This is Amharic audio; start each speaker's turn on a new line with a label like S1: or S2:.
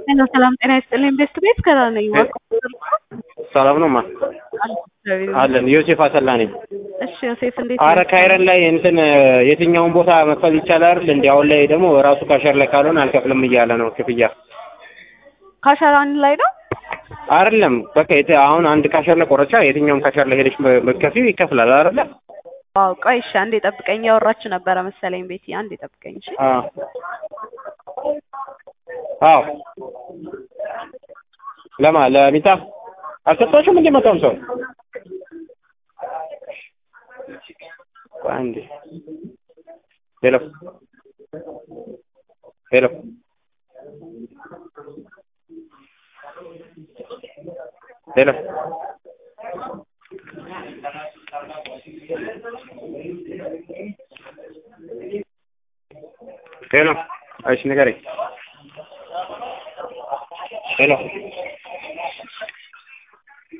S1: ሄሎ ሰላም ጤና ይስጥልኝ። ቤስት ቤት ከራ ነኝ።
S2: ሰላም ነው ማ አለን ዮሴፍ አሰላ ነኝ።
S1: እሺ ዮሴፍ እንዴት
S2: አረ ካይረን ላይ እንትን የትኛውን ቦታ መክፈል ይቻላል አይደል? እንዲ አሁን ላይ ደግሞ ራሱ ካሸር ላይ ካልሆነ አልከፍልም እያለ ነው ክፍያ
S1: ካሸራን ላይ ነው
S2: አይደለም። በቃ የት አሁን አንድ ካሸር ላይ ቆረቻ የትኛውም ካሸር ላይ ሄደሽ መከፊው ይከፍላል አይደለ?
S1: ዋው ቆይ እሺ አንዴ ጠብቀኝ። ያወራችሁ ነበረ መሰለኝ ቤቲ። አንዴ ጠብቀኝ እሺ።
S2: አዎ አዎ ለማ ለሚጣ አልሰጣችሁም እንዴ መጣም ሰው አንዴ ሄሎ ሄሎ ሄሎ ሄሎ እሺ ንገረኝ ሄሎ